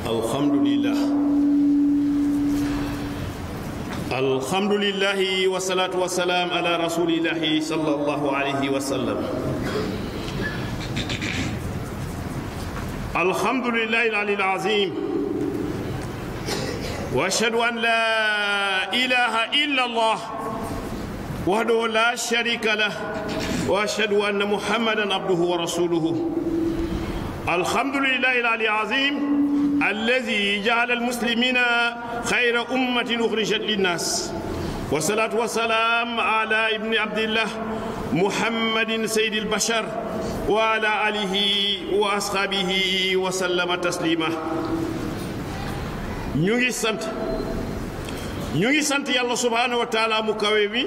الحمد لله الحمد لله والصلاة والسلام على رسول الله صلى الله عليه وسلم الحمد لله العلي العظيم واشهد ان لا اله الا الله وحده لا شريك له واشهد ان محمدا عبده ورسوله الحمد لله العلي العظيم الذي جعل المسلمين خير امه اخرجت للناس والصلاه والسلام على ابن عبد الله محمد سيد البشر وعلى آله وأصحابه وسلم تسليما ñu ngi sant ñu ngi sant yàlla subhaanahu wa taala mu kawe mi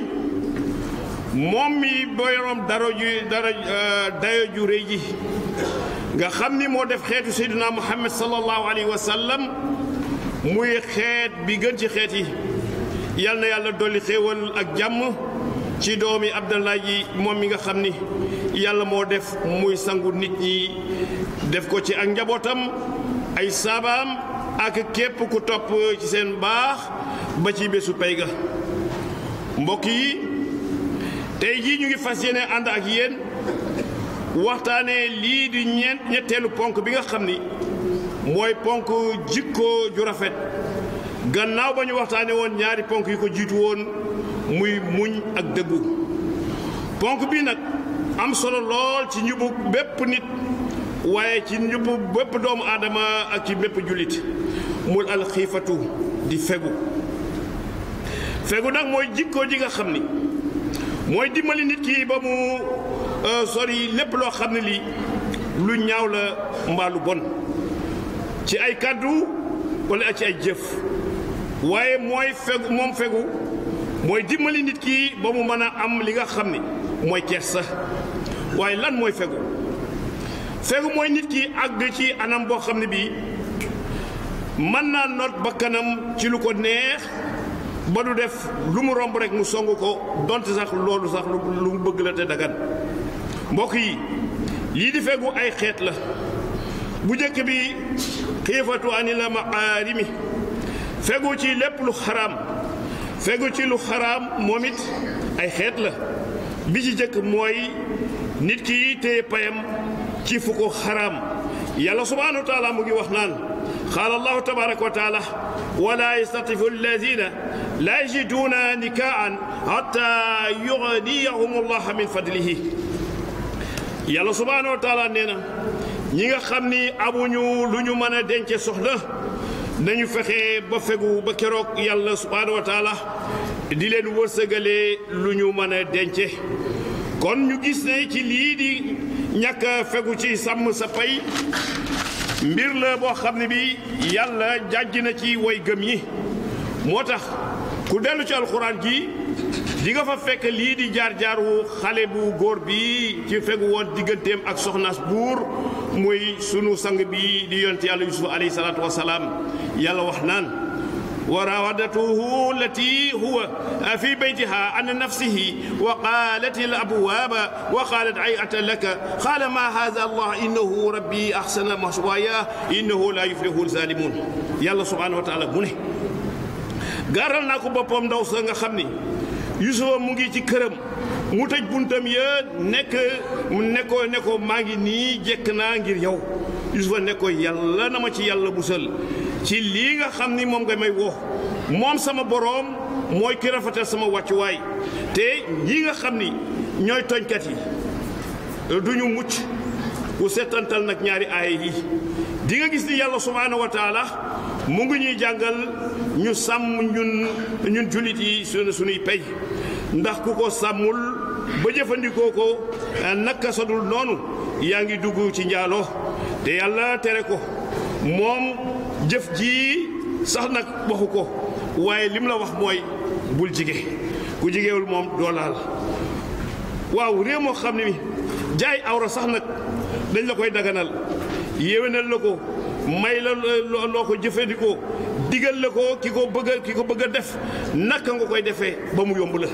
moom mi borom daro ju dara dayo ju rëy ji nga xam ni moo def xeetu seyduna muhammad sallallahu alayhi wa sallam muy xeet bi gën ci xeet yi yal na yàlla dolli xéewal ak jàmm ci doomi abdallah ji moom mi nga xam ni yàlla moo def muy sangu nit ñi def ko ci ak njabootam ay saabaam ak képp ku topp ci seen baax ba ci bésu pay ga mbokk yi tey jii ñu ngi fas yéene ànd ak yéen waxtaanee lii di ñeent ñetteelu ponk bi nga xam ni mooy ponk jikko ju rafet gannaaw ba ñu waxtaanee woon ñaari ponk yi ko jiitu woon muy muñ ak dëggu ponk bi nag am solo lool ci njubu bépp nit waaye ci njubu bépp doomu aadama ak ci bépp jullit mul alxiifatu di fegu fegu nag mooy jikko ji nga xam ni mooy dimbali nit ki ba mu sori lépp loo xam ne lii lu ñaaw la mbaa lu bon ci ay kàddu wala ci ay jëf waaye mooy fegu moom fegu mooy dimbali nit ki ba mu mën a am li nga xam ni mooy kersa waaye lan mooy fegu fegu mooy nit ki àgg ci anam boo xam ne bii mën naa noot bakkanam ci lu ko neex ba du def lu mu romb rek mu song ko donte sax loolu sax lu mu bëgg la te dagan mbokk yi lii di fegu ay xeet la bu njëkk bi xiifatu ani la maarimi fegu ci lépp lu xaraam fegu ci lu xaraam moom it ay xeet la bi ci jëkk mooy nit ki téye payam ci fu ko xaraam yàlla subhanahu wa taala mu ngi wax naan qaala allahu tabaraka wa taala wala yastatifu alladina la yajiduuna nikaan hatta yugniyahum allah min fadlihi yàlla subhanahu wa taala nee na ñi nga xam ni amuñu lu ñu mën a dence soxna nañu fexe ba fegu ba keroog yàlla subhanahu wa taala di leen wërsëgalee lu ñu mën a dence kon ñu gis ne ci lii di ñàkk a fegu ci sàmm sa pay mbir la boo xam ne bi yàlla jàjj na ci way gëm yi moo tax ku dellu ci alxuraan ji di nga fa fekk lii di jaar-jaaru xale bu góor bi ci fegu woon digganteem ak soxnaas buur muy sunu sang bi di yonent yàlla yusuf alayhi salaatu wasalaam yàlla wax naan wa rawadatuhu lati huwa fi baytiha an nafsihi wa qalat al abwaaba wa qalat ayata laka qaala ma hada allah innahu rabbi ahsana maswaaya innahu la yuflihu zalimun yàlla subhanahu wa taala mu ne gaaral naa ko boppam ndaw sa nga xam ni yusufa mu ngi ci këram mu tëj buntam ya nekk ne ko ne ko maa ngi nii jekk naa ngir yow yusufa ne ko yàlla na ma ci yàlla musal ci lii nga xam ni moom nga may woo moom sama boroom mooy ki rafetal sama wàccuwaay te ñi nga xam ni ñooy tooñkat yi du ñu mucc ku seetantal nag ñaari aaya yi di nga gis ni yàlla subhaanahu wa taala mu ngi ñuy jàngal ñu sàmm ñun ñun jullit yi sunu sunuy pay ndax ku ko sàmmul ba jëfandikoo ko naka sadul noonu yaa ngi dugg ci njaaloo te yàlla tere ko moom jëf ji sax nag waxu ko waaye lim la wax mooy bul jige ku jigéewul moom doo laal waaw réew moo xam ne mi jaay awra sax nag dañ la koy daganal yéwénal la ko may la loo ko jëfandikoo digal la ko ki ko bëgg a ki ko bëgg a def naka nga koy defee ba mu yomb la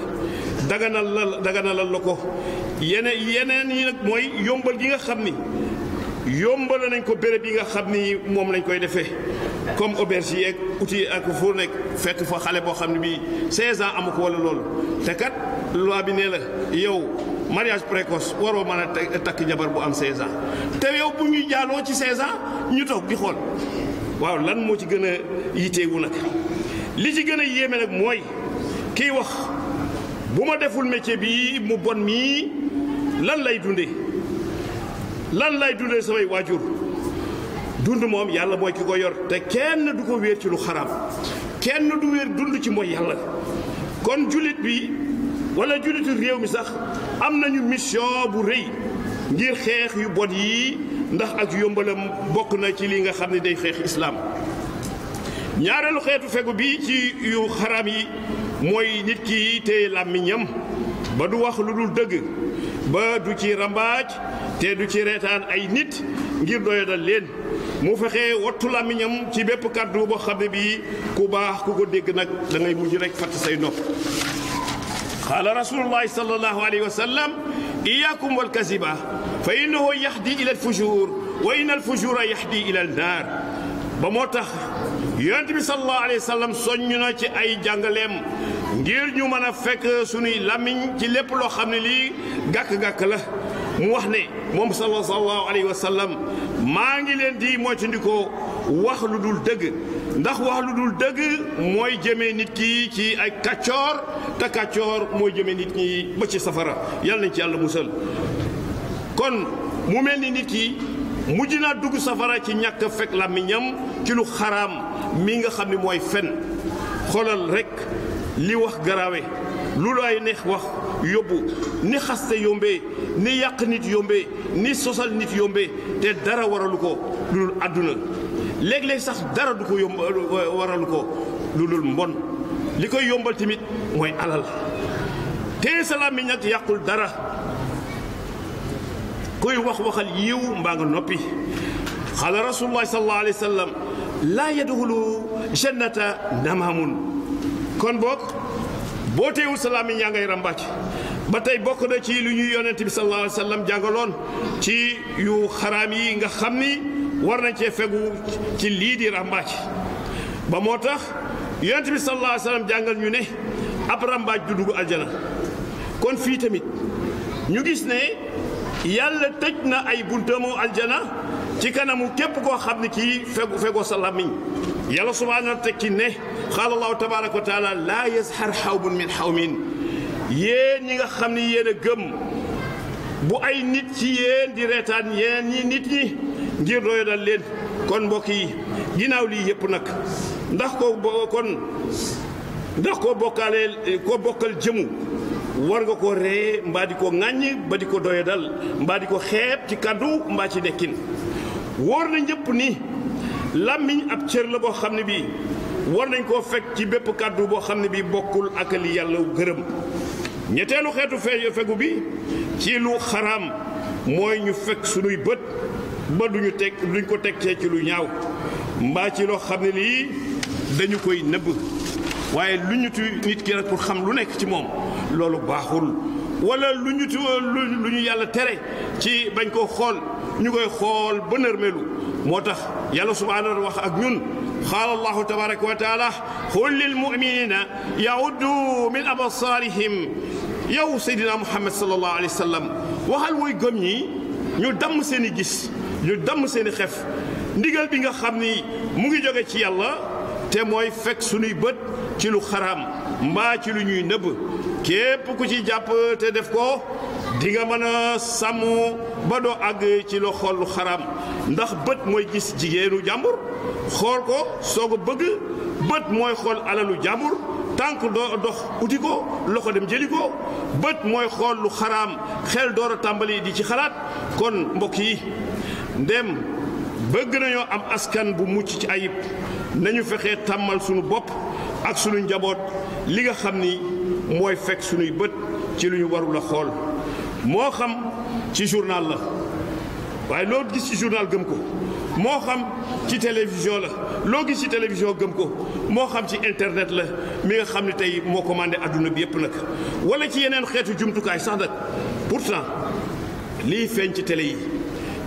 daganal la daganalal la ko yeneen yeneen yi nag mooy yombal gi nga xam ni yombal nañ ko béréb yi nga xam ni moom lañ koy defee comme auberge yeeg outil ak fu nekk fekk fa xale boo xam ne bii 16 ans amu ko wala loolu te kat loi bi nee la yow mariage précoce waroo mën a takk jabar bu am 16 ans te yow bu ñuy jaaloo ci 16 ans ñu toog di xool waaw lan moo ci gën a yiteewu nag li ci gën a yéeme nag mooy kiy wax bu ma deful métier bi mu bon mii lan lay dundee lan lay dundee samay waajur dund moom yàlla mooy ki ko yor te kenn du ko wéer ci lu xaraam kenn du wéer dund ci mooy yàlla kon jullit bi wala jullitu réew mi sax am nañu mission bu rëy ngir xeex yu bon yi ndax ak yombalam bokk na ci li nga xam ne day xeex islaam ñaareelu xeetu fegu bi ci yu xaraam yi mooy nit ki téye làmmiñam ba du wax lu dul dëgg ba du ci rambaaj te du ci reetaan ay nit ngir doyadal leen mu fexe wattu làmmiñam ci bépp kàddu boo xam ne bii ku baax ku ko dégg nag da ngay mujj rek fatt say nopp qaala rasulullahi sallallahu alayhi wa sallam iyaakum walkaziba fa innahu yahdi ila alfujur wa inna alfujura yahdi ila annaar ba moo tax yonent bi sallallahu alayhi wa sallam soññ na ci ay jàngaleem ngir ñu mën a fekk sunuy làmmiñ ci lépp loo xam ne lii gàkk-gàkk la mu wax ne moom sallallahu alayhi wa sallam maa ngi leen di moytandikoo wax lu dul dëgg ndax wax lu dul dëgg mooy jëmee nit ki ci ay kàccoor te kàccoor mooy jëmee nit ñi ba ci safara yàlla nañ ci yàlla musal kon mu mel ni nit ki mujj naa dugg safara ci ñàkk fekk làmmiñam ci lu xaraam mi nga xam ne mooy fen xoolal rek li wax garaawe lu lay neex wax yóbbu ni xaste yombee ni yàq nit yombee ni sosal nit yombee te dara waralu ko lu dul àdduna léeg-léeg sax dara du ko yomb waralu ko lu dul mbon li koy yombal tamit mooy alal te sa làmmiñ nag yàqul dara kuy wax waxal yiw mbaa nga noppi xaala rasulullahi sallallahu alayhi wa sallam laa yadxulu jannata namaamun kon boog boo teewul sa làmmiñ yaa ngay ràmbaaj ba tey bokk na ci lu ñuy yonent bi sallallahu alayhi wa sallam jàngaloon ci yu xaraam yi nga xam ni war nañ cee fegu ci lii di ràmbaaj ba moo tax yonent bi sallallahu alayhi wa sallam jàngal ñu ne ab ràmbaaj du dugg aljana kon fii tamit ñu gis ne yàlla tëj na ay buntamu aljana ci kanamu képp koo xam ne kii fegu fegoo sa làmmiñ yàlla subhaanahu wa tekki ne qaala allahu tabaraka wa taala laa yazhar xawbun min xawmin yéen ñi nga xam ne yéen a gëm bu ay nit ci yéen di reetaan yéen ñi nit ñi ngir doyadal leen kon mbokk yi ginnaaw lii yëpp nag ndax ko kon ndax koo bokkaalee koo bokkal jëmu war nga ko ree mbaa di ko ŋàññ ba di ko doyadal mbaa di ko xeeb ci kàddu mbaa ci nekkin wóor na ñëpp ni làmmiñ ab cër la boo xam ne bii war nañ koo fekk ci bépp kàddu boo xam ne bii bokkul ak li yàlla gërëm ñetteelu xeetu fe fegu bi ci lu xaraam mooy ñu fekk sunuy bët ba duñu teg duñ ko teg cee ci lu ñaaw mbaa ci loo xam ne lii dañu koy nëbb waaye lu ñu tu nit ki rek pour xam lu nekk ci moom loolu baaxul wala lu ñu tu lu ñu yàlla tere ci bañ koo xool ñu koy xool ba nërmelu moo tax yàlla subhaanahu wax ak ñun qaala allahu tabaraka wa taala qul lil muminina yauddu min absaarihim yow seydina muhammad sallallahu alayhi wa sallam waxal woy gëm ñi ñu damm seen i gis ñu damm seen i xef ndigal bi nga xam ni mu ngi jóge ci yàlla te mooy fekk sunuy bët ci lu xaraam mbaa ci lu ñuy nëbb képp ku ci jàpp te def ko di nga mën a sàmm ba doo àgg ci loo xool lu xaraam ndax bët mooy gis jigéenu jàmbur xool ko soog a bëgg bët mooy xool alalu jàmbur tànk doo dox uti ko loxo dem jëli ko bët mooy xool lu xaraam xel door a tàmbali di ci xalaat kon mbokk yi ndem bëgg nañoo am askan bu mucc ci ayib nañu fexe tàmmal sunu bopp ak sunu njaboot li nga xam ni mooy fekk sunuy bët ci lu ñu warul a xool moo xam ci journal la waaye loo gis ci journal gëm ko moo xam ci télévision la loo gis ci télévision gëm ko moo xam ci internet la mi nga xam ne tey moo commandé adduna bi yépp nag wala ci yeneen xeetu jumtukaay sax nag pourtant lii feeñ ci télé yi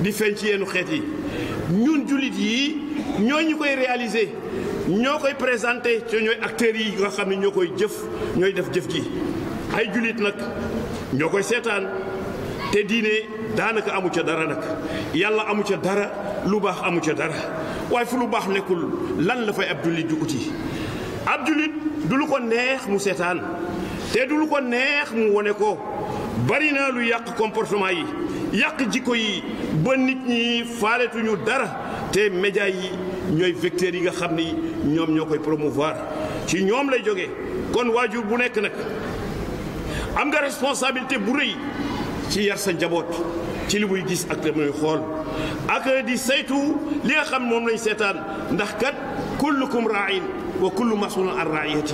di feeñ ci yenn xeet yi ñun jullit yi ñoo ñu koy réaliser ñoo koy présenté te ñooy acteurs yi nga xam ne ñoo koy jëf ñooy def jëf ji ay jullit nag ñoo koy seetaan te diine daanaka amu ca dara nag yàlla amu ca dara lu baax amu ca dara waaye fu lu baax nekkul lan la fay ab jullit di uti ab jullit du lu ko neex mu seetaan te du lu ko neex mu wone ko bari na lu yàq comportement yi yàq jikko yi ba nit ñi faaletuñu dara te média yi ñooy vecteurs yi nga xam ni ñoom ñoo koy promouvoir ci ñoom lay jógee kon waajur bu nekk nag am nga responsabilité bu rëy ci yar sa njaboot ci li muy gis ak li muy xool ak di saytu li nga xam moom lañ seetaan ndax kat kullukum raain wa kullu masulun an raiyati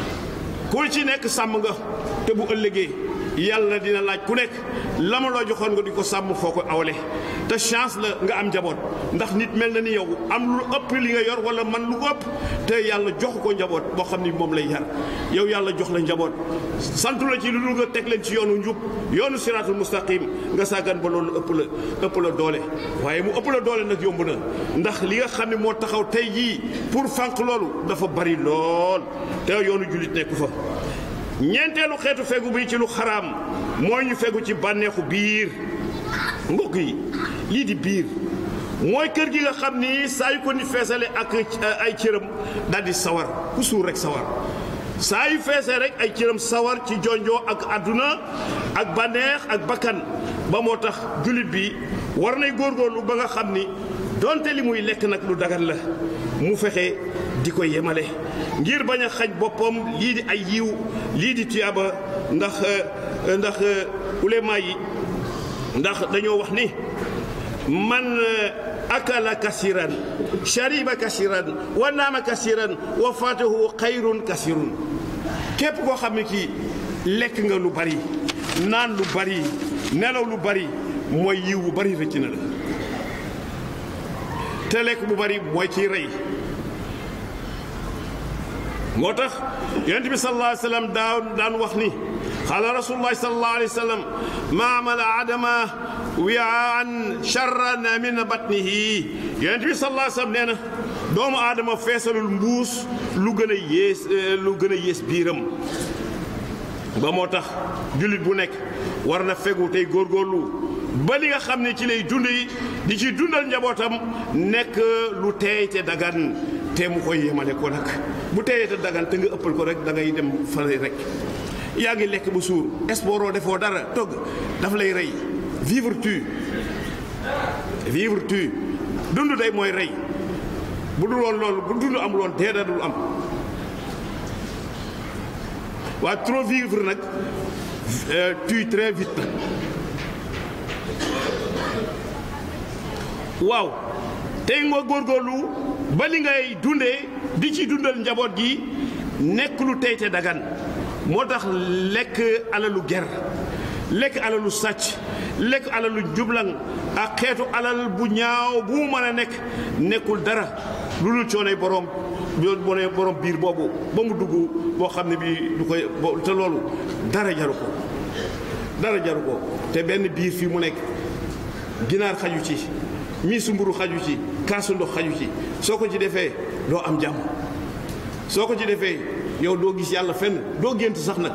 ku ci nekk sàmm nga te bu ëllëgee yàlla dina laaj ku nekk la ma loo joxoon nga di ko sàmm foo ko awle te chance la nga am njaboot ndax nit mel na ni yow am lu ëpp li nga yor wala man lu ëpp te yàlla jox ko njaboot boo xam ni moom lay yar yow yàlla jox la njaboot santu la ci lu dul nga teg leen ci yoonu njub yoonu siraatul mustaqim nga sàggan ba loolu ëpp la ëpp la doole waaye mu ëpp la doole nag yomb na ndax li nga xam ne moo taxaw tey jii pour fànq loolu dafa bari lool te yoonu jullit nekku fa ñeenteelu xeetu fegu bi ci lu xaraam mooy ñu fegu ci bànneexu biir mbokk yi lii di biir mooy kër gi nga xam ni saa yu ko nit feesale ak ay cëram daal di sawar ku suur rek sawar saa yu feesee rek ay cëram sawar ci jonjoo ak àdduna ak bànneex ak bakkan ba moo tax jullit bi war nay góorgóorlu ba nga xam ni donte li muy lekk nag lu dagan la mu fexe di ko yemale ngir bañ a xaj boppam lii di ay yiw lii di tuyaaba ndax ndax ulema yi ndax dañoo wax ni man akala kasiran shariba kasiran wa naama kasiran wa fatahu xayrun kasirun képp koo xam ne kii lekk nga lu bari naan lu bari nelaw lu bari mooy yiw bu bari rëcc na la te lekk bu bari mooy ciy rey moo tax yonent bi sallallahu alayhi wa sallam daan daan wax ni xaala rasulullahi sallallahu alayhi wa sallam ma amala adama wiaan charran min batnihi yonent bi sallallahu alayhi wa sallam nee na doomu aadama feesalul mbuus lu gën a yées lu gën a yées biiram ba moo tax jullit bu nekk war na fegu tey góorgóorlu ba li nga xam ne ci lay dund yi di ci dundal njabootam nekk lu teey te dagan te mu koy yemale ko nag bu teeyee te dagan te nga ëppal ko rek da ngay dem fale rek yaa ngi lekk bu suur espooroo defoo dara togg dafa lay rey vivre tu vivre tu dund day mooy rey bu dul woon loolu bu dund amul woon dee da dul am waa trop vivre nag tue très vite nag waaw tey nga góorgóorlu ba li ngay dundee di ci dundal njaboot gi nekk lu tey te dagan moo tax lekk alalu ger lekk alalu sàcc lekk alalu jublang ak xeetu alal bu ñaaw bu mu mën a nekk nekkul dara lu dul coonay borom bone borom biir boobu ba mu dugg boo xam ne bii du koy te loolu dara jaru ko dara jaru ko te benn biir fii mu nekk ginaar xaju ci miisu mburu xaju ci kaasu ndox xaju ci soo ko ci defee doo am jàmm soo ko ci defee yow doo gis yàlla fenn doo gént sax nag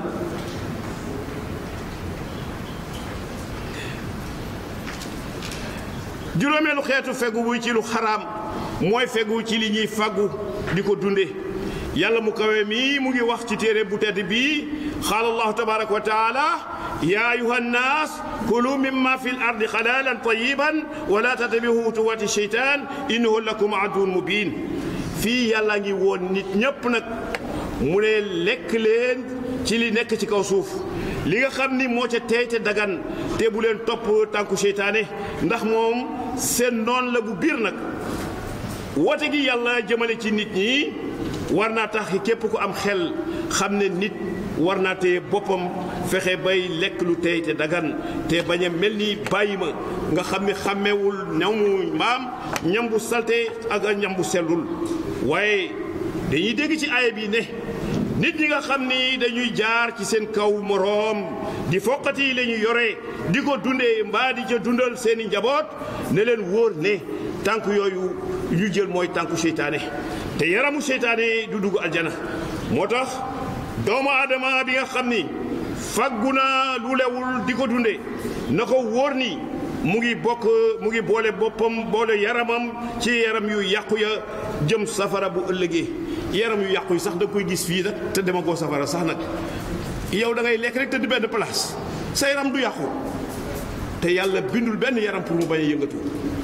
juróomeelu xeetu fegu bu ci lu xaraam mooy fegu ci li ñuy faggu di ko dunde yàlla mu kawe mii mu ngi wax ci téere bu tedd bii qaala allahu tabaraka wa taala ya ayuha nnaas kulu mimma fi l ardi xalaalan tayiban wala tattabiu xutuwati cheytaan innahu lakum aduwwun mubin fii yàlla ngi woon nit ñépp nag mu ne lekk leen ci li nekk ci kaw suuf li nga xam ni moo ca teey te dagan te bu leen topp tànku seytaane ndax moom seen noon la bu biir nag woote gi yàlla jëmale ci nit ñi war naa tax képp ku am xel xam ne nit war naa téye boppam fexe bay lekk lu tey te dagan te bañ a mel ni bàyyi ma nga xam ne xàmmewul ñamu mbaam ñam bu salte ak ñam bu sellul waaye dañuy dégg ci aaya bi ne nit ñi nga xam ni dañuy jaar ci seen kaw moroom di foqati la ñu yore di ko dundee mbaa di ca dundal seeni njaboot ne leen wóor ne tànk yooyu ñu jël mooy tànku seytaane te yaramu seytaane du dugg aljana moo tax doomu aadama bi nga xam ni faggu na lu lewul di ko dunde na ko wóor ni mu ngi bokk mu ngi boole boppam boole yaramam ci yaram yu yàqu ya jëm safara bu ëllëgee yaram yu yàqu yi sax da koy gis fii nag te dema koo safara sax nag yow da ngay lekk rek te di benn place sa yaram du yàqu te yàlla bindul benn yaram pour mu bañ a yëngatu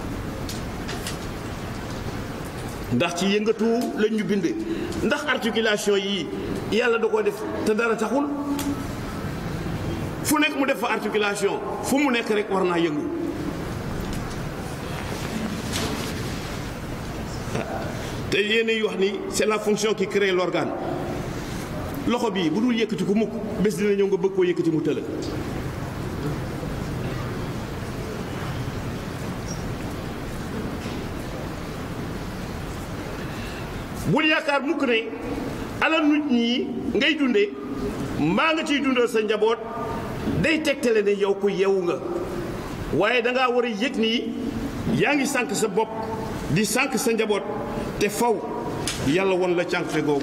ndax ci yëngatu lañ ñu bind ndax articulation yi yàlla da koo def te dara taxul fu nekk mu def fa articulation fu mu nekk rek war naa yëngu te yéen yi wax ni c'est la fonction qui crée l'organe loxo bii bu dul yëkkati ko mukk bés dina ñëw nga bëgg koo yëkkati mu tëla bul yaakaar mukk ne alal nit ñi ngay dunde mbaa nga ciy dundal sa njaboot day tegtale ne yow ko yeewu nga waaye dangaa war a yëg nii yaa ngi sànq sa bopp di sànq sa njaboot te faw yàlla won la cànqte googu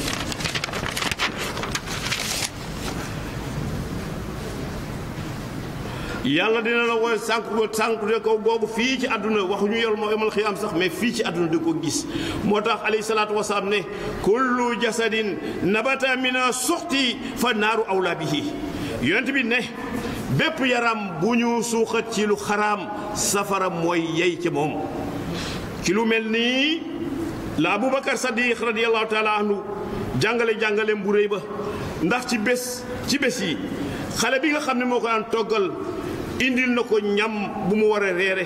yàlla dina la woy sànq sànq ko googu fii ci àdduna waxuñu yor moo yomal xiyaam sax mais fii ci àdduna di ko gis moo tax alayhi salaatu wasalaam ne kullu jasadin nabata mina suxti fa naaru awla bihi yonent bi ne bépp yaram bu ñu suuxat ci lu xaraam safara mooy yey ci moom ci lu mel nii la aboubacar sadiq radiallahu taala anhu jàngale jàngale bu réy ba ndax ci bés ci bés yi xale bi nga xam ne moo ko daan toggal indil na ko ñam bu mu war a reere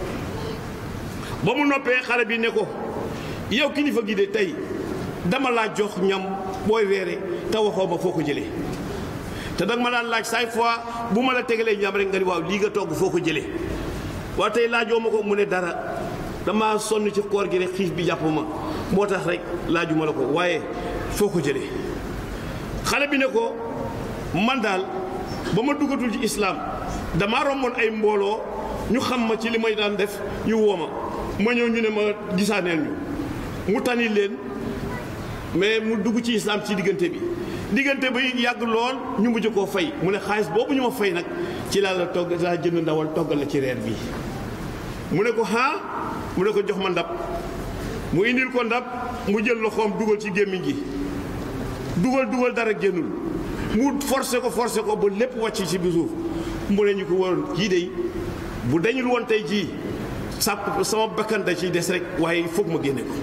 ba mu noppee xale bi ne ko yow kilifa gi de tey dama laa jox ñam booy reere te waxoo ma foo ko jëlee te danga ma daan laaj chaque fois bu ma la tegalee ñam rek nga ni waaw lii nga togg foo ko jëlee waaw tey laajoo ma ko mu ne dara dama sonn ci koor gi rek xiif bi jàpp ma moo tax rek laajuma la ko waaye foo ko jëlee xale bi ne ko man daal ba ma duggatul ci islaam damaa romboon ay mbooloo ñu xam ma ci li may daan def ñu woo ma ma ñëw ñu ne ma gisaaneel ñu mu tani leen mais mu dugg ci islaam ci diggante bi diggante bi yàgg lool ñu mujj koo fay mu ne xaalis boobu ñu ma fay nag ci laa la togg laa jënd ndawal toggal la ci reer bi mu ne ko ah mu ne ko jox ma ndab mu indil ko ndab mu jël loxoom dugal ci gémmiñ gi dugal dugal dara génnul mu forcé ko forcé ko ba lépp wàcc ci bi suuf mu ne ñu ko waroon kii de bu dañul woon tey jii sàpp sama bakkan da ciy des rek waaye foog ma génne ko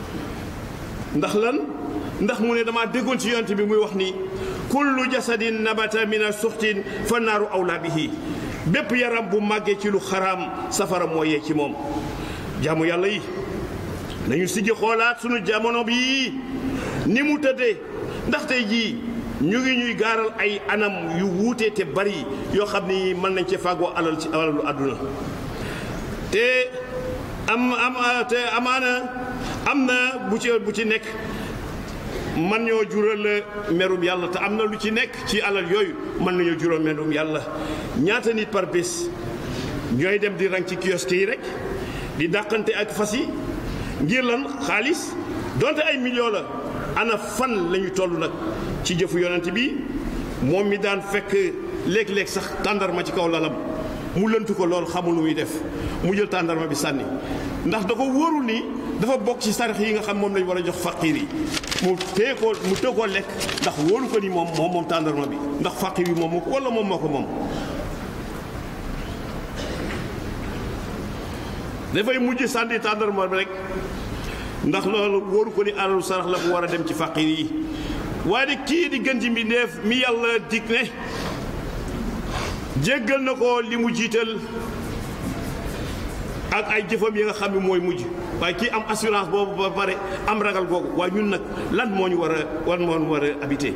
ndax lan ndax mu ne damaa déggoon ci yonent bi muy wax ni kullu jasadin nabata mina suxtin fa naaru awlaa bihi bépp yaram bu màggee ci lu xaraam safara moo yee ci moom jaamu yàlla yi nañu siggi xoolaat sunu jamono bi ni mu tëddee ndax tey jii ñu ngi ñuy gaaral ay anam yu wuute te bari yoo xam ni mën nañ ci fàggoo alal ci alalu àdduna te am am te amaana am na bu ci bu ci nekk man ñoo jural merum yàlla te am na lu ci nekk ci alal yooyu mën nañoo jural merum yàlla ñaata nit par bés ñooy dem di rang ci kiosque yi rek di dàqante ak fas yi ngir lan xaalis donte ay millions la ana fan la ñu toll nag ci jëfu yonent bi moom mi daan fekk léeg-léeg sax tàndarma ci kaw lalam mu lëntu ko lool xamul lu muy def mu jël tàndarma bi sànni ndax da ko wóorul ni dafa bokk ci sarax yi nga xam moom lañ war a jox faqiir yi mu téye ko mu téye koo lekk ndax wóoru ko ni moom moom moom tàndarma bi ndax faqiir yi moom moo ko wala moom moo ko moom dafay mujj sànni tàndarma bi rek ndax loolu wóoru ko ni alalu sarax la bu war a dem ci faqiir yi waaye de kii di gën ci mbindéef mi yàlla dig ne jéggal na ko li mu jiital ak ay jëfam yi nga xam ne mooy mujj waaye kii am assurance boobu ba pare am ragal googu waaye ñun nag lan moo ñu war a lan moo ñu war a habité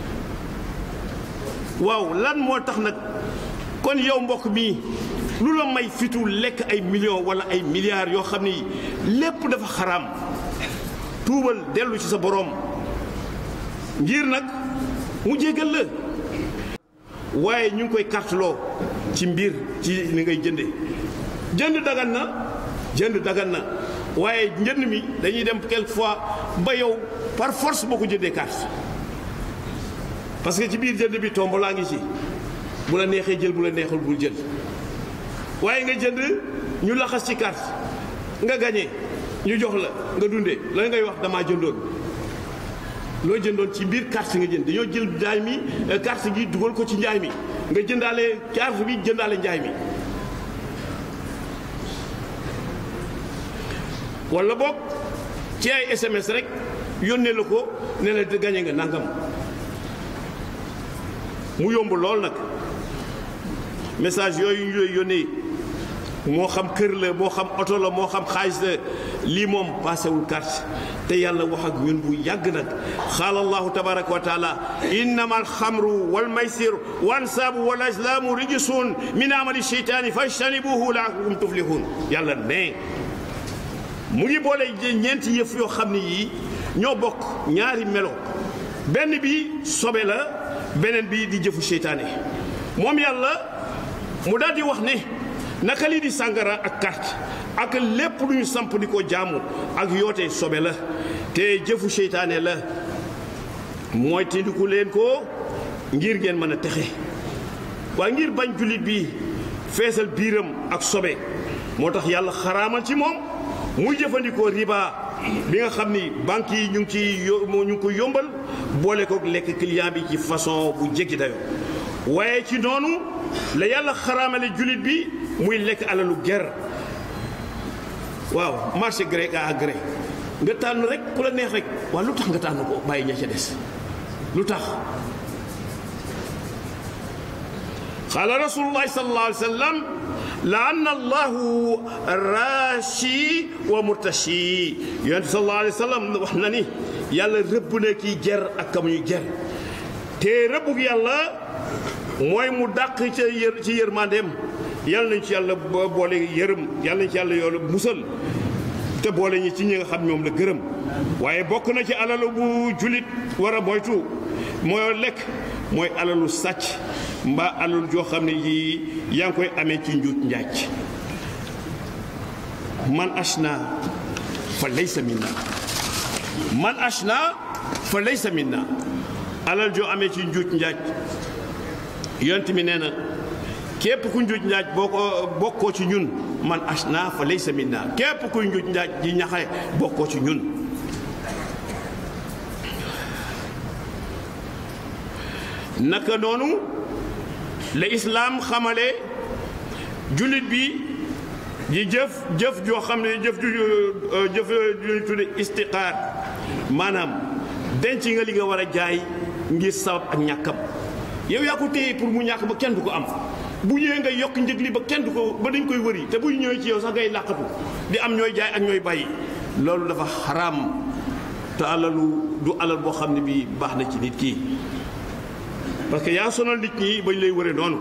waaw lan moo tax nag kon yow mbokk mi lu la may fitu lekk ay millions wala ay milliards yoo xam ni lépp dafa xaraam tuubal dellu ci sa boroom ngir nag mu jéggal la waaye ñu ngi koy karteloo ci mbir ci ni ngay jënde jënd dagan na jënd dagan na waaye njënd mi dañuy dem quelquefois ba yow par force boo ko jëndee carte parce que ci biir jënd bi tomb laa ngi ci bu la neexee jël bu la neexul bul jël waaye nga jënd ñu laxas ci carte nga gañe ñu jox la nga dundee la ngay wax damaa jëndoon loo jëndoon ci biir carte nga jënd dañoo jël njaay mi carte gi dugal ko ci njaay mi nga jëndaale carte bi jëndaale njaay mi wala boog ci ay SMS rek yónnee la ko ne la gañe nga nangam mu yomb lool nag message yooyu ñu lay yónnee moo xam kër la moo xam oto la moo xam xaalis la lii moom paasewul carte te yàlla wax ak ñun bu yàgg nag xaala allahu tabaraka wa taala innama alxamru walmaysir wansaabu wal azlaamu rijisun min amali sheytaani fajtanibuhu laallakum tuflihun yàlla ne mu ngi boole ñeenti yëf yoo xam ne yii ñoo bokk ñaari melo benn bi sobe la beneen bi di jëfu seytaane moom yàlla mu daal di wax ne naka lii di sàngara ak carte ak lépp lu ñu samp di ko jaamu ak yoote sobe la te jëfu seytaane la mooy tindiku leen ko ngir ngeen mën a texe waaye ngir bañ jullit bi feesal biiram ak sobe moo tax yàlla xaraamal ci moom muy jëfandikoo riba bi nga xam ni banques yi ñu ngi ci ñu ngi ko yombal boole ko lekk client bi ci façon bu jéggi dayo waaye ci noonu la yàlla xaraamale jullit bi muy lekk alalu ger waaw marché gré à gré nga tànn rek ku la neex rek waaw lu tax nga tànn ko bàyyi ña ca des lu tax qaala rasulullahi sallallahu alayhi wa sallam laanna allahu raashi wa murtashi yonent sallallahu alayhi wa sallam wax na ni yàlla rëbb na kii ger ak kam ñu ger te rëbbug yàlla mooy mu dàq ca yër ci yërmandeem yàlla nañ ci yàlla boole yërëm yàlla nañ ci yàlla yoolu musal te boole ñi ci ñi nga xam ñoom la gërëm waaye bokk na ci alalu bu julit war a moytu mooy lekk mooy alalu sàcc mbaa alalu joo xam ne yii yaa ngi koy amee ci njuut njaaj man ashna fa laysa minna man ashna fa laysa minna alal joo amee ci njuut njaaj yont mi nee na képp ku njuuj njaaj boo ko bokkoo ci ñun man ashna fa laysa minna képp kuy njuuj njaaj di ñaxe bokkoo ci ñun naka noonu la islaam xamale jullit bi di jëf jëf joo xam ne jëf ju jëf ju ñu tudde istiqaar maanaam denc nga li nga war a jaay ngir sabab ak ñàkkam yow yaa ko téye pour mu ñàkk ba kenn du ko am bu ñëwee nga yokk njëg li ba kenn du ko ba dañ koy wëri te bu ñëwee ci yow sax ngay làqatu di am ñooy jaay ak ñooy bàyyi loolu dafa xaraam te alalu du alal boo xam ne bii baax na ci nit kii parce que yaa sonal nit ñi bañ lay wëre noonu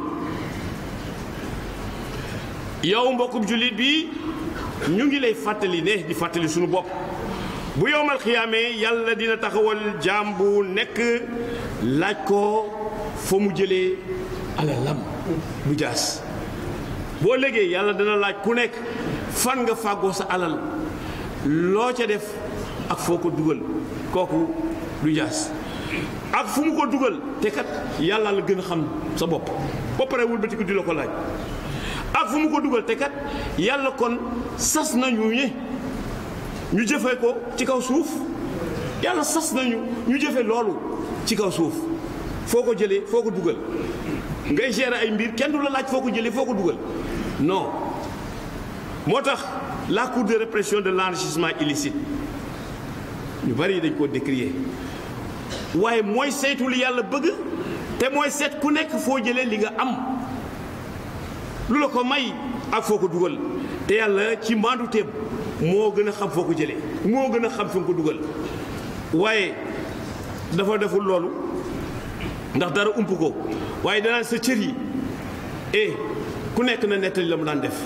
yow mbokkum jullit bi ñu ngi lay fàttali ne di fàttali suñu bopp bu yowmal xiyaamee yàlla dina taxawal jaam bu nekk laaj ko fa mu jëlee alalam bu jaas boo léegi yàlla dana laaj ku nekk fan nga fàggoo sa alal loo ca def ak foo ko dugal kooku du jaas ak fu mu ko dugal te kat yàlla la gën a xam sa bopp ba pare wëlbati ko di la ko laaj ak fu mu ko dugal te kat yàlla kon sas nañu ñe ñu jëfe ko ci kaw suuf yàlla sas nañu ñu jëfe loolu ci kaw suuf foo ko jëlee foo ko dugal ngay gérer ay mbir kenn du la laaj foo ko jëlee foo ko dugal non moo tax la cour de répression de l'enrichissement illicite ñu bari dañ ko décrier waaye mooy saytu li yàlla bëgg te mooy seet ku nekk foo jëlee li nga am lu la ko may ak foo ko dugal te yàlla ci maandu teem moo gën a xam foo ko jëlee moo gën a xam fi nga ko dugal waaye dafa deful loolu ndax dara ump ko waaye danaan sa cër yi eh ku nekk na nettali la mu daan def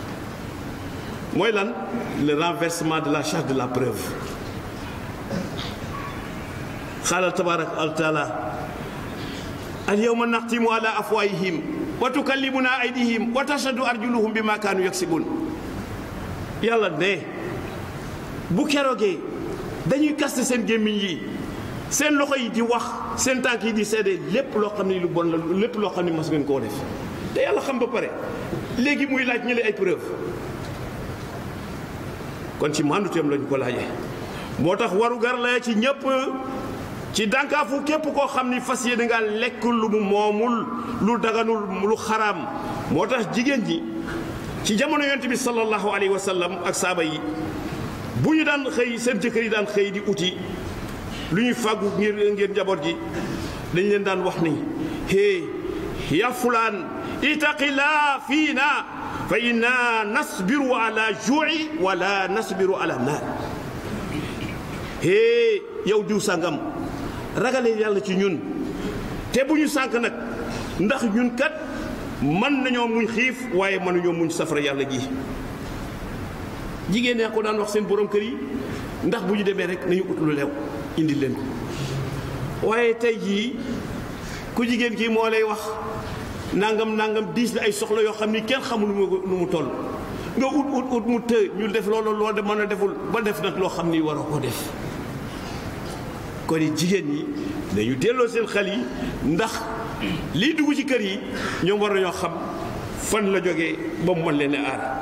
mooy lan le renversement de la charge de la preuve xaala tabaraka wa taala al yawma naxtimu ala afwaayihim wa tukallimuna aydihim wa tashhadu arjuluhum bima kaanu yaksibun yàlla ne bu keroogee dañuy kaste seen gémmiñ yi seen loxo yi di wax seen tànk yi di seede lépp loo xam ne lu bon la lépp loo xam ne mas ngeen koo def te yàlla xam ba pare léegi muy laaj ñële ay preuve kon ci manduteem lañu ko laajee moo tax waru gar la ci ñëpp ci dànkaafu képp koo xam ni fas yéene nga lekk lu mu moomul lu daganul lu xaraam moo tax jigéen ñi ci jamono yonent bi sallallahu alayhi wa sallam ak saaba yi bu ñu daan xëy seen jëkkër yi daan xëy di uti lu ñuy fàggu ngir ngir njaboot gi dañ leen daan wax ni hé ya fulaan itaqilaa fiina fa inna nasbiru ala juu'i wala nasbiru ala naar hé yow diw sàngam ragalee yàlla ci ñun te bu ñu sànk nag ndax ñun kat mën nañoo muñ xiif waaye mënuñoo muñ safara yàlla gi jigéen ñaa ko daan wax seen borom kër yi ndax bu ñu demee rek nañu ut lu leew indi leen ko waaye tey jii ku jigéen kii moo lay wax nangam nangam diis la ay soxla yoo xam ni kenn xamul nu mu toll nga ut ut ut mu të ñu def loolu loo de mën a deful ba def nag loo xam ni waroo ko def kon jigéen ñi dañu delloo seen xel yi ndax liy dugg ci kër yi ñoom war nañoo xam fan la jógee ba mu mën leen a aar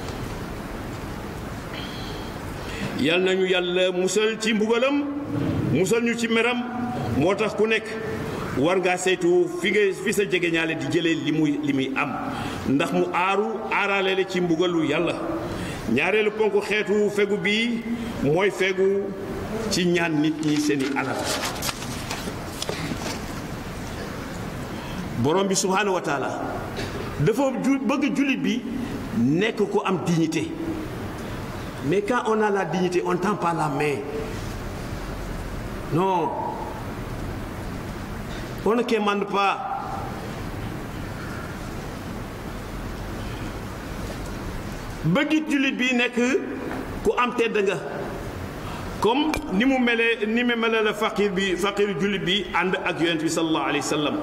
yal nañu yàlla musal ci mbugalam musal ñu ci meram moo tax ku nekk war ngaa saytu fi nga fi sa jege ñaale di jëlee li muy li muy am ndax mu aaru aaraale la ci mbugalu yàlla ñaareelu ponk xeetu fegu bii mooy fegu ci ñaan nit ñi seeni alal borom bi subhaanahu wa taala dafa ju bëgg jullit bi nekk ku am dignité mais quand on a la dignité on tend pas la main non on ne commande pas bëggit jullit bi nekk ku am tedd nga comme ni mu melee ni mu melee la faqir bi faqir jullit bi ànd ak yonent bi sallallahu alayhi wa sallam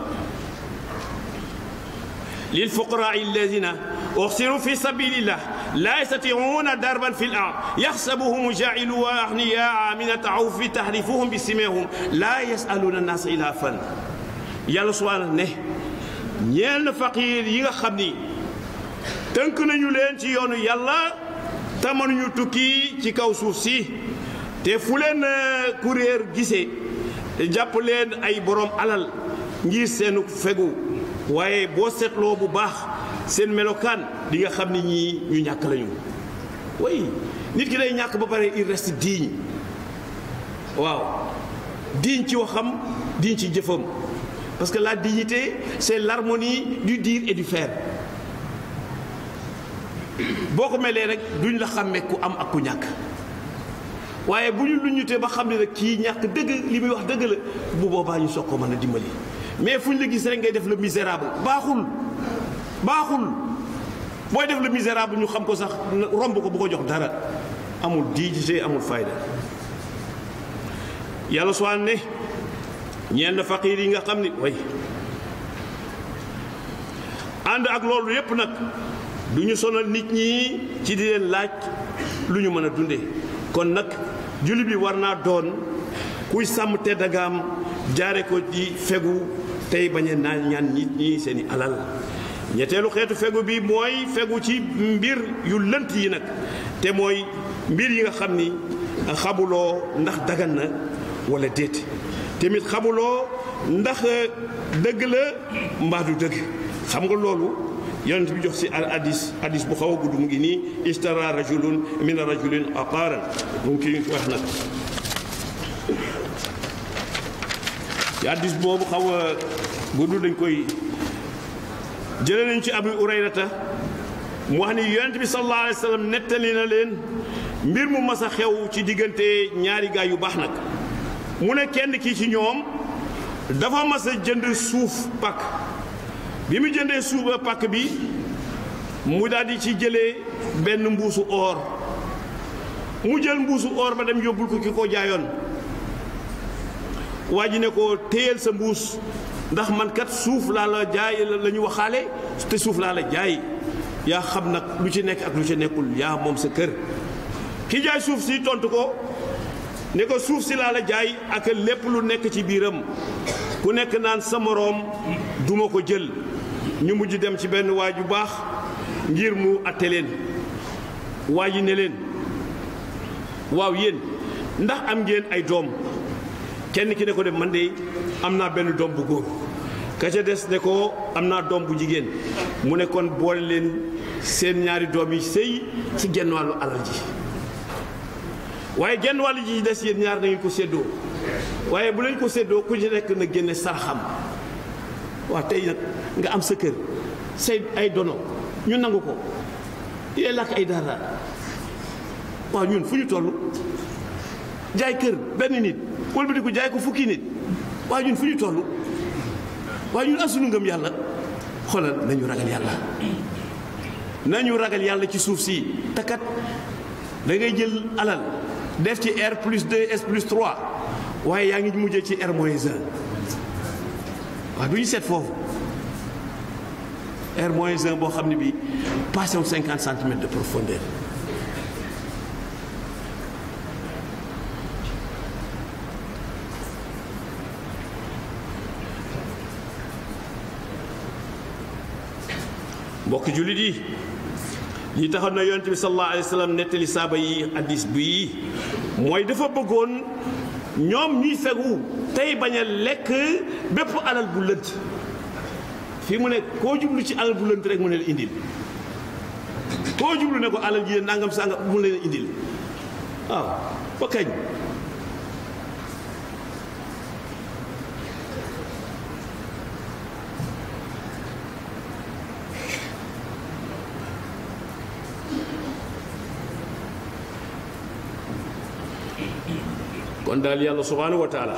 lil fuqaraa alladina uxsiru fi sabilillah laa yastatiuuna darban fi l ard yaxsabuhum jaacilu wa axniyaa min atawfi taxrifuhum bi simehum laa yasaluuna naasa ilaafan yàlla subhaana ne ñeel na faqir yi nga xam ni tënk nañu leen ci yoonu yàlla te mënuñu tukki ci kaw suuf si te fu leen kuréer gisee jàpp leen ay borom alal ngir seenu fegu waaye boo seetloo bu baax seen melokaan di nga xam ni ñii ñu ñàkk lañu way nit ki day ñàkk ba pare il reste digne waaw digne ci waxam digne ci jëfam parce que la dignité c'est l'harmonie du dire et du faire boo ko melee rek duñ la xàmmee ku am ak ku ñàkk waaye bu ñu luñutee ba xam ne nag kii ñàkk dëgg li muy wax dëgg la bu boobaa ñu soog ko mën a dimbali mais fu ñu la gis rek ngay def le misérable baaxul baaxul booy def le misérable ñu xam ko sax romb ko bu ko jox dara amul dignité amul fayda yàlla soo ne ñeen na faqiir yi nga xam ni way ànd ak loolu yépp nag du ñu sonal nit ñi ci di leen laaj lu ñu mën a dunde kon nag jullit bi war naa doon kuy sàmm teddagaam jaare ko ci fegu tey bañ a naan ñaan nit ñi seeni alal ñetteelu xeetu fegu bi mooy fegu ci mbir yu lënt yi nag te mooy mbir yi nga xam ni xamuloo ndax dagan na wala déet tamit xamuloo ndax dëgg la mbaa du dëgg xam nga loolu yonent bi jox si al hadis hadis bu xaw a gudd mu ngi nii istara rajulun min rajulin aqaaran mu ngi kii wax nag ci hadis boobu xaw a gudd dañ koy jëlee nañ ci abu urayrata mu wax ni yonent bi sallallahu alayhi wa sallam nettali na leen mbir mu mas a xew ci diggante ñaari gaay yu baax nag mu ne kenn kii ci ñoom dafa mas a jënd suuf pàkk bi mu jëndee suuf ba pàkk bi mu daal di ci jëlee benn mbuusu or mu jël mbuusu or ba dem yóbbul ko ki ko jaayoon waa ji ne ko téyel sa mbuus ndax man kat suuf laa la jaay la ñu waxaale te suuf laa la jaay yaa xam nag lu ci nekk ak lu ci nekkul yaa moom sa kër ki jaay suuf si tontu ko ne ko suuf si laa la jaay ak lépp lu nekk ci biiram ku nekk naan sa moroom duma ko jël ñu mujj dem ci benn waa ju baax ngir mu atte leen waa ji ne leen waaw yéen ndax am ngeen ay doom kenn ki ne ko de man de am naa benn doom bu góor ka ca des ne ko am naa doom bu jigéen mu ne kon boole leen seen ñaari doom yi sëy ci genn wàllu alal ji waaye genn wàllu ji des yéen ñaar na ngeen ko séddoo waaye bu leen ko séddoo ku ci nekk na génne saraxam waaw tey nag nga am sa kër say ay dono ñu nangu ko yee làkk ay dara waaw ñun fu ñu toll jaay kër benn nit wëlbati ko jaay ko fukki nit waaye ñun fu ñu toll waaye ñun asunu ngëm yàlla xoolal nañu ragal yàlla nañu ragal yàlla ci suuf si takat da ngay jël alal def ci R plus 2 S plus 3 waaye yaa ngi mujjee ci R moins 1 waaw du ñu seet foofu R moins 1 boo xam ne bii passé wu 50 centimètres de profondeur mbokk jullit yi li taxoon na yonent bi sallallahu alayhi wa sallam nettali saaba yi addis bii mooy dafa bëggoon ñoom ñuy fegu tey bañ a lekk bépp alal bu lënt fii mu ne koo jublu ci alal bu lënt rek mu ne la indil koo jublu ne ko alal ji nangam sanga mu leen indil waaw ba kañ kon daal yàlla subhaanahu wa taala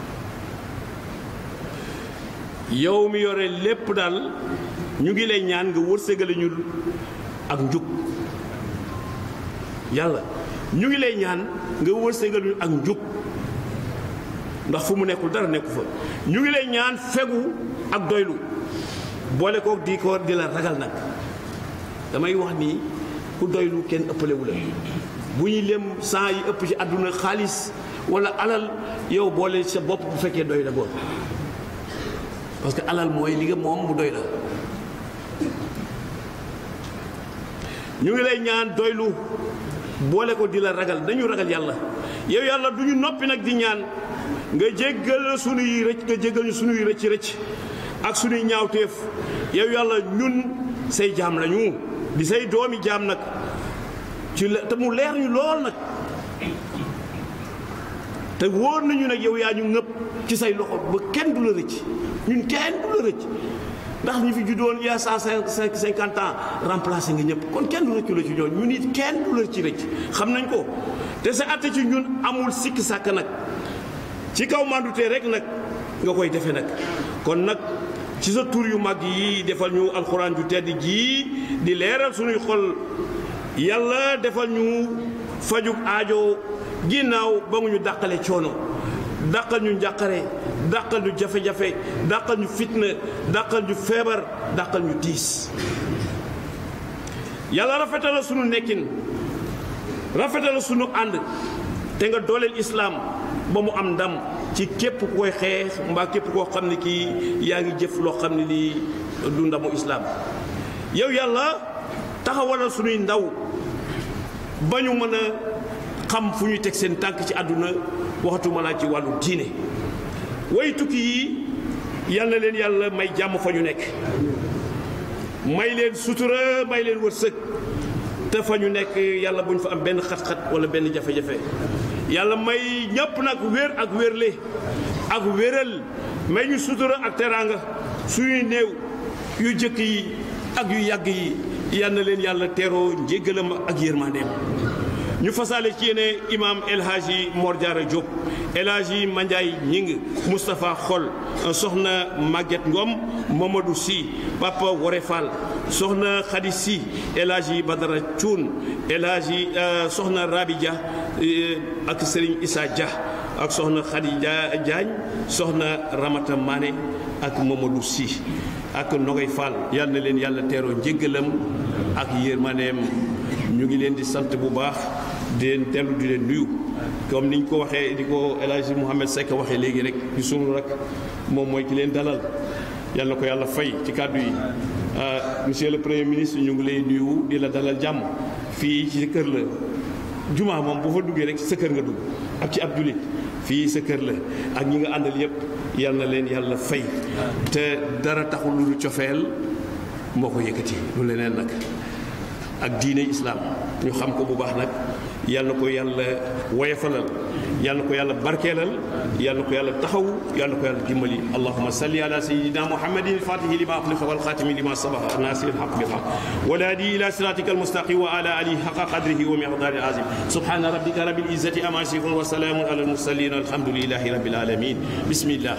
yow mi yore lépp daal ñu ngi lay ñaan nga wërsëgale ñu ak njub yàlla ñu ngi lay ñaan nga wërsëgale ñu ak njub ndax fu mu nekkul dara nekku fa ñu ngi lay ñaan fegu ak doylu boole kook di ko di la ragal nag damay wax ni ku doylu kenn ëppalewu la bu ñuy lem saa yi ëpp ci àdduna xaalis wala alal yow boole sa bopp bu fekkee doy la boobu parce que alal mooy li nga moom bu doy la ñu ngi lay ñaan doylu boole ko di la ragal dañu ragal yàlla yow yàlla du ñu noppi nag di ñaan nga jéggal sunuy rëcc nga jéggal ñu sunuy rëcc rëcc ak sunuy ñaawteef yow yàlla ñun say jaam lañu di say doomi jaam nag ci la te mu leer ñu lool nag te wóor nañu nag yow yaa ñu ngëpp ci say loxo ba kenn du la rëcc ñun kenn du la rëcc ndax ñu fi juddoon il y a cent cinquante ans remplacé nga ñëpp kon kenn du rëccu la ci ñoon ñun it kenn du la ci rëcc xam nañ ko te sa atte ci ñun amul sikk sàkk nag ci kaw mandutee rek nag nga koy defe nag kon nag ci sa tur yu mag yi defal ñu alxuraan ju tedd jii di leeral suñuy xol yàlla defal ñu fajug aajo ginnaaw ba nga ñu dàqale coono dàqal ñu njàqare dàqal ñu jafe-jafe dàqal ñu fitna dàqal ñu feebar dàqal ñu tiis yàlla rafetal sunu nekkin rafetal sunu ànd te nga dooleel islaam ba mu am ndam ci képp ku koy xeex mbaa képp koo xam ne kii yaa ngi jëf loo xam ne lii du ndamu islaam yow yàlla taxawalal sunuy ndaw ba ñu mën a xam fu ñuy teg seen tànk ci àdduna waxatuma laa ci wàllu diine way tukki yi yal na leen yàlla may jàmm fa ñu nekk may leen sutura may leen wërsëg te fa ñu nekk yàlla bu ñu fa am benn xat-xat wala benn jafe-jafe yàlla may ñëpp nag wér ak wérle ak wéral may ñu sutura ak teraanga suñuy néew yu jëkk yi ak yu yàgg yi yal na leen yàlla teeroo njéggalam ak yërmandeem ñu fasaale ci yéene imam El Hadji Mor Diarra Diop El Hadji Mandiaye Ñing Moustapha Xol soxna Maguette Ngom Mamadou Sy Papa Wore Fall soxna Khady Sy El Hadji Badara Thioune El Hadji soxna Rabi Dia ak Serigne Issa Dia ak soxna Khady Diagne soxna Ramata Mané ak Mamadou Sy ak Nogay Fall yal na leen yàlla teeroo njéggalam ak yërmaneem ñu ngi leen di sant bu baax di leen dellu di leen nuyu comme niñ ko waxee di ko El Hadji Mouhamed Seck waxee léegi rek di sunu rek moom mooy ki leen dalal yal na ko yàlla fay ci kàddu yi monsieur le premier ministre ñu ngi lay nuyu di la dalal jàmm fii ci kër la jumaa moom bu fa duggee rek sa kër nga dugg ak ci ab julit fii sa kër la ak ñi nga àndal yépp yal na leen yàlla fay te dara taxul lu cofeel moo ko yëkkati lu leneen nag ak diine islaam ñu xam ko bu baax nag yal na ko yàlla woyefalal yal na ko yàlla barkeelal yal na ko yàlla taxaw yal na ko yàlla dimbali allahuma salli ala sayidina muhammadin fatihi lima uxliqa walxaatimi lima sabaqa nasiri alxaq bilxaq walaadi ila siratika almustaqim wa ala alihi xaqa qadrihi wa miqdaari azim subhana rabbika rabbil izzati ama yasifun wa salaamun ala almursalin alhamdulilahi rabbil alamin bismillah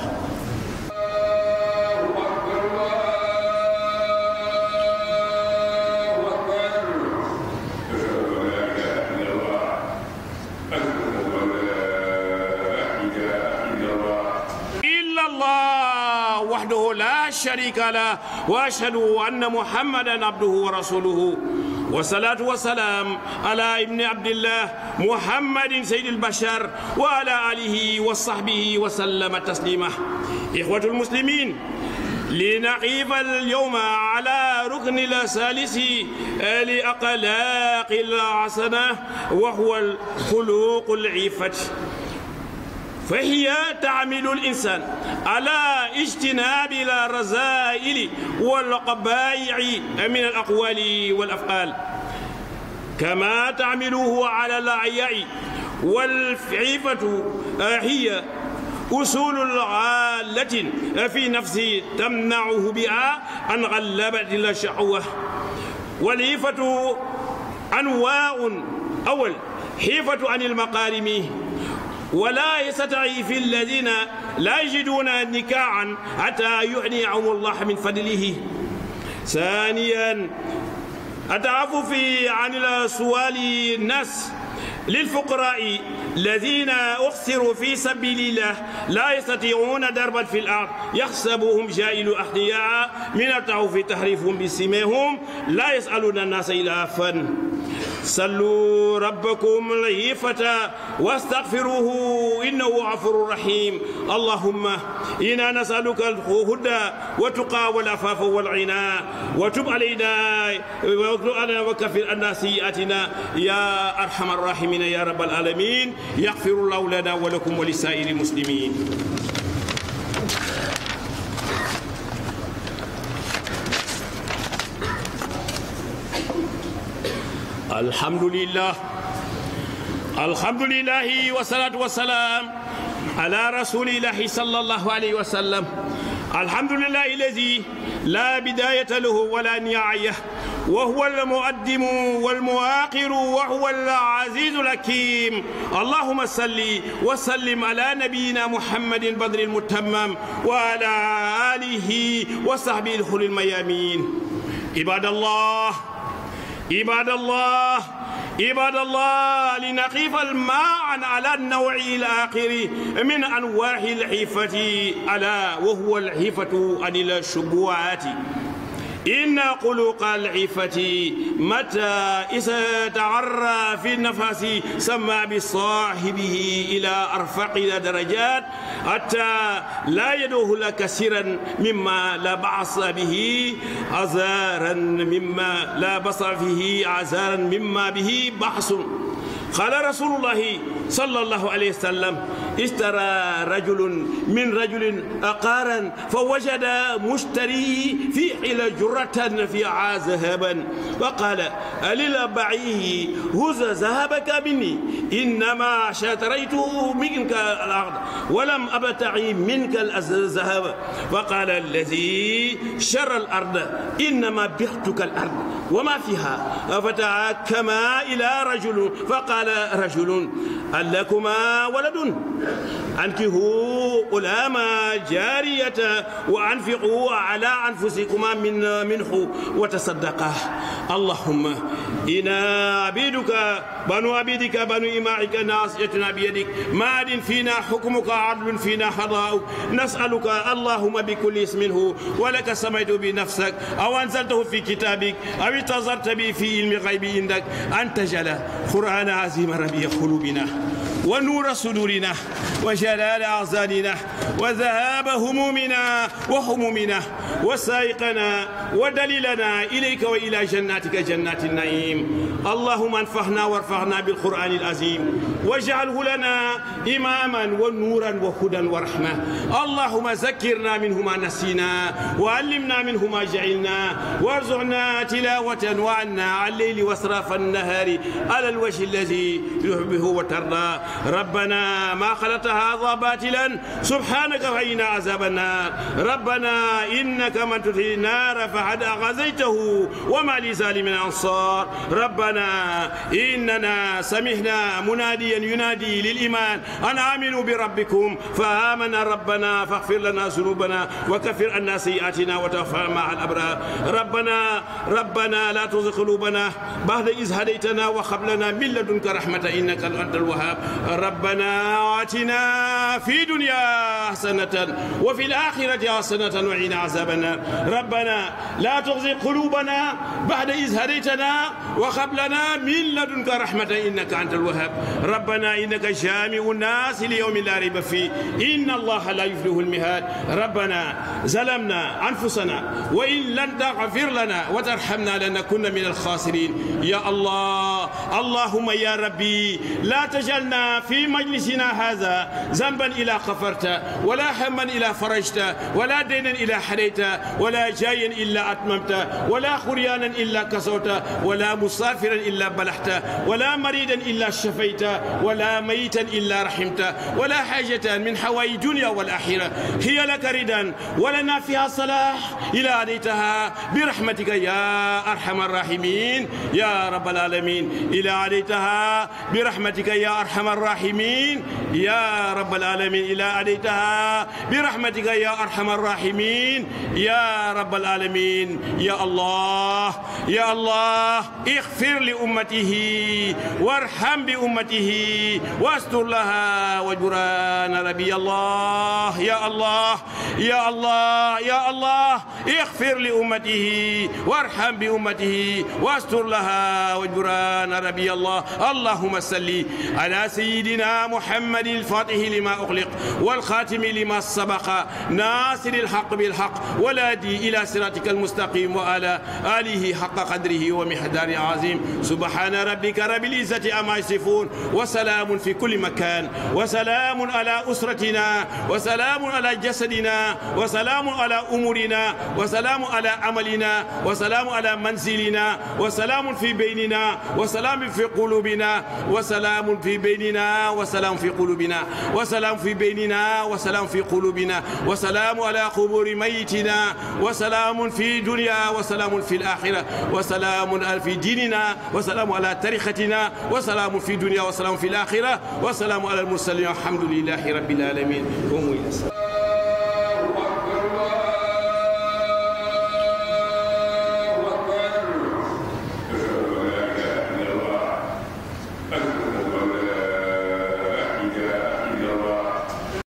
وحده لا شريك له واشهد ان محمدا عبده ورسوله والصلاة والسلام على ابن عبد الله محمد سيد البشر وعلى آله وصحبه وسلم تسليما إخوة المسلمين لنقيف اليوم على ركن الثالث لأقلاق الحسنة وهو الخلوق العفة فهي تعمل الإنسان على اجتناب الرذائل والقبائع من الأقوال والأفعال كما تعمله على الأعياء والعفة هي أصول العالة في نفسه تمنعه بها عن غلبة الشهوة والعفة أنواع أول حيفة عن المقارم ولا يستضعف الذين لا يجدون نكاعا حتى يغنيهم الله من فضله ثانيا التعفف عن السؤال الناس للفقراء الذين أخسروا في سبيل الله لا يستطيعون دربا في الأرض يحسبهم جائل أحياء من التعوف تحريفهم بسمهم لا يسألون الناس إلافا صلوا ربكم العيفة واستغفروه إنه غفور رحيم اللهم إنا نسألك الهدى والتقى والعفاف والعناء وتب علينا وكفر عنا سيئاتنا يا أرحم الراحمين يا رب العالمين يغفر الله لنا ولكم ولسائر المسلمين الحمد لله الحمد لله والصلاة والسلام على رسول الله صلى الله عليه وسلم الحمد لله الذي لا بداية له ولا نهاية وهو المقدم والمؤخر وهو العزيز الحكيم اللهم صل وسلم على نبينا محمد بدر المتمم وعلى آله وصحبه الخل الميامين عباد الله عباد الله عباد الله لنقيف الماء على النوع الآخر من أنواع الحيفة ألا وهو الحيفة عن الشبهات إن قلوق العفة متى إذا تعرى في النفس سمى بصاحبه إلى أرفق درجات حتى لا يدوه كثيرا مما لا بعص به عزارا مما لا بص فيه عزارا مما به بحث قال رسول الله صلى الله عليه وسلم اشترى رجل من رجل أقارا فوجد مشتري في حل جرة فيها ذهبا وقال ألل بعيه هز ذهبك مني إنما اشتريته منك الأرض ولم أبتعي منك الذهب وقال الذي شر الأرض إنما بعتك الأرض وما فيها فتعاكما إلى رجل فقال رجل هل لكما ولد أنكهوا غلاما جارية وأنفقوا على أنفسكما من منه وتصدقا اللهم إنا عبيدك بنو عبيدك بنو إمائك ناصيتنا بيدك ماد فينا حكمك عدل فينا قضاؤك نسألك اللهم بكل اسم هو ولك سميت بنفسك أو أنزلته في كتابك أو انتظرت به في علم الغيب عندك أن تجعل قرآن عظيم ربيع قلوبنا ونور صدورنا وجلال أعزاننا وذهاب همومنا وهمومنا وسائقنا ودليلنا إليك وإلى جناتك جنات النعيم اللهم انفعنا وارفعنا بالقرآن العظيم واجعله لنا إماما ونورا وهدى ورحمة اللهم ذكرنا منه ما نسينا وعلمنا منه ما جعلنا وارزقنا تلاوة وعنا على الليل واسراف النهار على الوجه الذي يحبه وترضى ربنا ما خلقت هذا باطلا سبحانك فإنا عذاب النار ربنا إنك من تدخل النار فقد أغزيته وما لظالم أنصار ربنا إننا سمعنا مناديا ينادي للإيمان أن آمنوا بربكم فآمنا ربنا فاغفر لنا ذنوبنا وكفر عنا سيئاتنا وتوفنا مع الأبرار ربنا ربنا لا تزغ قلوبنا بعد إذ هديتنا وهب لنا من لدنك رحمة إنك أنت الوهاب ربنا آتنا في دنيا حسنة وفي الآخرة حسنة وقنا عذاب النار ربنا لا تغزي قلوبنا بعد إذ هديتنا وهب لنا من لدنك رحمة إنك أنت الوهاب ربنا إنك جامع الناس ليوم لا ريب فيه إن الله لا يفلح المهاد ربنا ظلمنا أنفسنا وإن لن تغفر لنا وترحمنا لنكن من الخاسرين يا الله اللهم يا ربي لا تجعلنا في مجلسنا هذا ذنبا إلى غفرت ولا هما إلى فرجت ولا دينا إلى حريت ولا جايا إلا أتممت ولا خريانا إلا كسوت ولا مسافرا إلا بلحت ولا مريدا إلا شفيت ولا ميتا إلا رحمت ولا حاجة من حوائج الدنيا والآخرة هي لك ردا ولنا فيها صلاح إلى عليتها برحمتك يا أرحم الراحمين يا رب العالمين إلى عليتها برحمتك يا أرحم الراحمين يا رب العالمين إلى عليتها برحمتك يا أرحم الراحمين يا رب العالمين يا الله يا الله اغفر لأمته وارحم بأمته واستر لها وجران ربي الله يا الله يا الله يا الله اغفر لأمته وارحم بأمته واستر لها وجران ربي الله اللهم صل على سيدنا محمد الفاتح لما أغلق والخاتم لما سبق ناصر الحق بالحق والهادي إلى صراطك المستقيم وعلى آله حق قدره ومحدار عظيم سبحان ربك رب العزة أما يصفون وسلام في كل مكان وسلام على أسرتنا وسلام على جسدنا وسلام على أمورنا وسلام على عملنا وسلام على منزلنا وسلام في بيننا وسلام في قلوبنا وسلام في بيننا وسلام في قلوبنا وسلام في بيننا وسلام في قلوبنا وسلام على قبور ميتنا وسلام في دنيا وسلام في الآخرة وسلام في ديننا وسلام على تاريختنا وسلام في دنيا وسلام في الآخرة وسلام على المرسلين والحمد لله رب العالمين قوموا إلى الصلاة